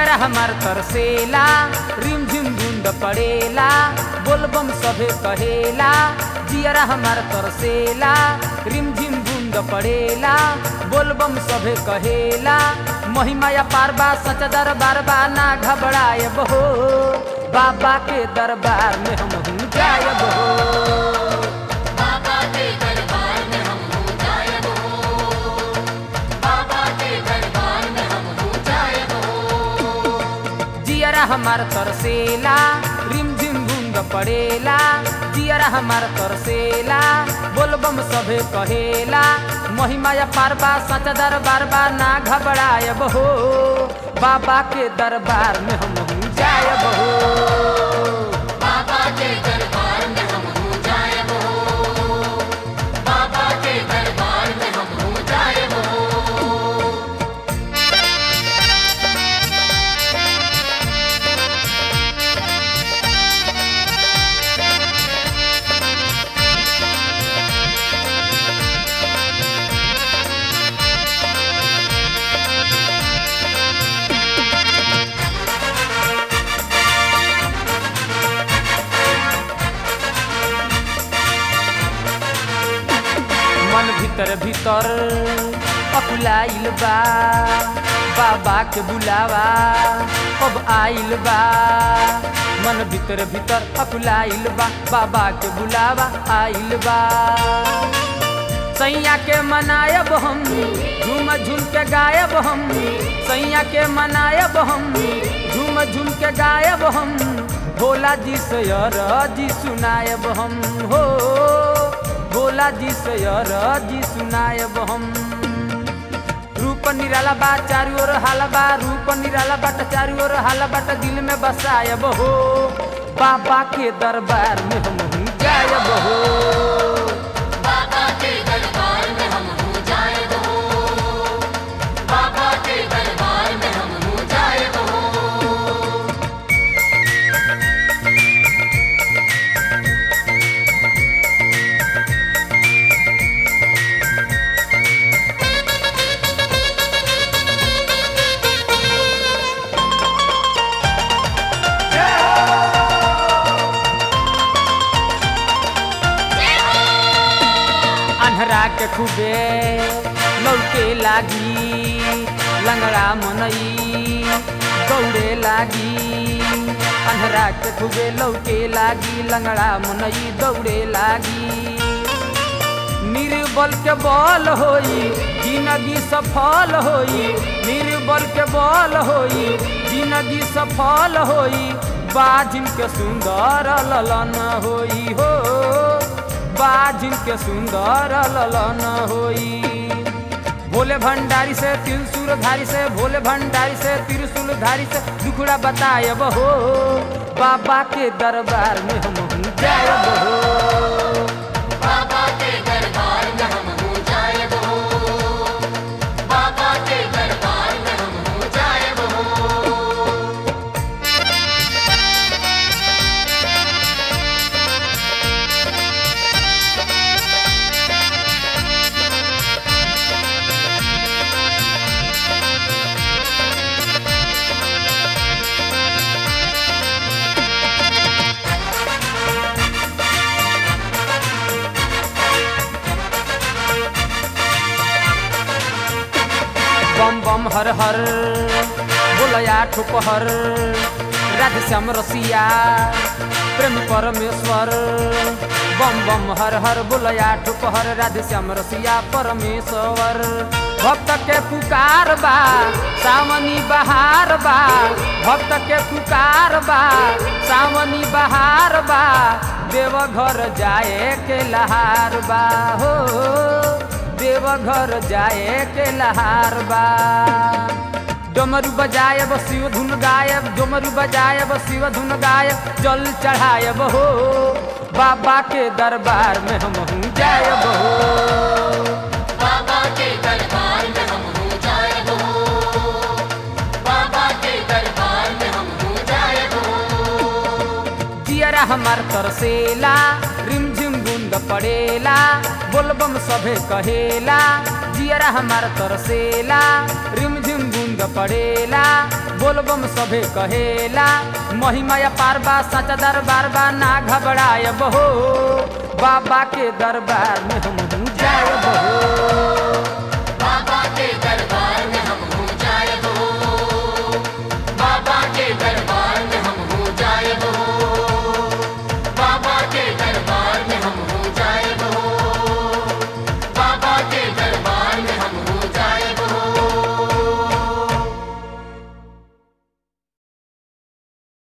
जियरा हमार तरसेला रिम झिम धुंद पड़ेला बोलबम सभे कहेला जियरा हमार तरसेला रिम झिम धुंद पड़ेला बोलबम सभे कहेला महिमाया पारबा सच दरबार बा ना घबरायब हो बाबा के दरबार में हम हूँ जायब हो बाबा के दरबार में हम हो जायब हो बाबा के दरबार में हम हो जायब हो जियरा हमार तरसेला रिम झिम बूंद पड़ेला जियरा हमार तरसेला बोलबम सभे कहेला महिमाया पारबा सच दरबार बा ना घबरायब हो बाबा के दरबार में हम हूँ जायब हो बाबा के दरबार में हम हो जायब हो बाबा के दरबार में हम हो जायब हो मन भीतर भीतर अकुलाइल बा बाबा के बुलावा अब आइल बा मन भीतर भीतर अकुलाइल बा बाबा के बुलावा आइल बा सैया के मनायब हम झूम झूम के गायब हम सैया के मनायब हम झूम झूम के गायब हम भोला जी से जी सुनायब हम हो भोला जी से जी सुनायब हम रूप निराला बा चारू ओर हाला बा रूप निराला बाट चारू ओर हाला बाट दिल में बसायब हो बाबा के दरबार में हम हूँ गायब हो बाबा के दरबार में हम हो जायब हो बाबा के दरबार में हम हो जायब हो अन्हरा के खूबे लौके लागी लंगड़ा मनई दौड़े लागी अन्हरा के खूबे लौके लागी लंगड़ा मनई दौड़े लागी निर्बल के बल होई जिंदगी सफल होई निर्बल के बल होई जिंदगी सफल होई बाजिन के सुंदर ललन होई हो बाजिन के सुंदर ललन होई भोले भंडारी से त्रिशूल धारी से भोले भंडारी से त्रिशूल धारी से दुखड़ा बतायब हो बाबा के दरबार में हम हूँ जायब हो बाबा के दरबार में हम हो जायब हो बाबा के दरबार में हम हो जायब हो बम बम हर हर बोलया ठुपहर राधे श्याम रसिया प्रेम परमेश्वर बम बम हर हर बोलया ठुपहर राधे श्याम रसिया परमेश्वर भक्त के पुकार बा सावनी बहार बा भक्त के पुकार बा सावनी बहार बा देवघर जाए के लहार बा हो देवघर जाए के लहार बा डमरू बजायब शिव धुन गायब डमरू बजायब शिव धुन गायब जल चढ़ायब हो बाबा के दरबार में हम हूँ जायब हो बाबा के दरबार में हम हो जायब हो बाबा के दरबार में हम हो जायब हो जियरा हमार तरसेला रिम झिम बूंद पड़ेला बोलबम सभे कहेला जियरा हमार तरसेला रिम झिम बूंद पड़ेला बोलबम सभे कहेला महिमा या पारबा सचा दरबार बा ना घबरायब हो बाबा के दरबार में हम जायब हो